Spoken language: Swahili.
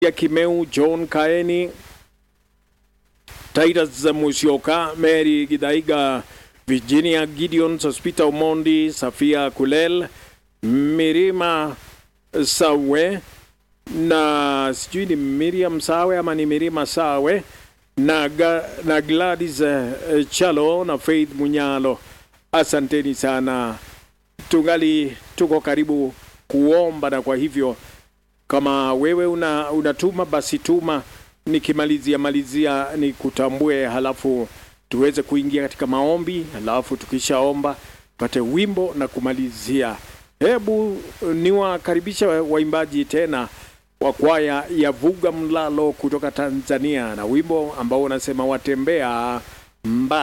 ya Kimeu, John Kaeni, Titus Musyoka, Mary Gidaiga, Virginia Gideon, Sospita Omondi, Safia Kulel, Mirima Sawe na sijui ni Miriam Sawe ama ni Mirima Sawe na, ga, na Gladys uh, Chalo na Faith Munyalo. Asanteni sana, tungali tuko karibu kuomba, na kwa hivyo kama wewe una, unatuma basi tuma, nikimalizia malizia ni kutambue, halafu tuweze kuingia katika maombi, halafu tukishaomba pate wimbo na kumalizia. Hebu niwakaribisha waimbaji tena wa kwaya ya Vuga Mlalo kutoka Tanzania na wimbo ambao unasema watembea mba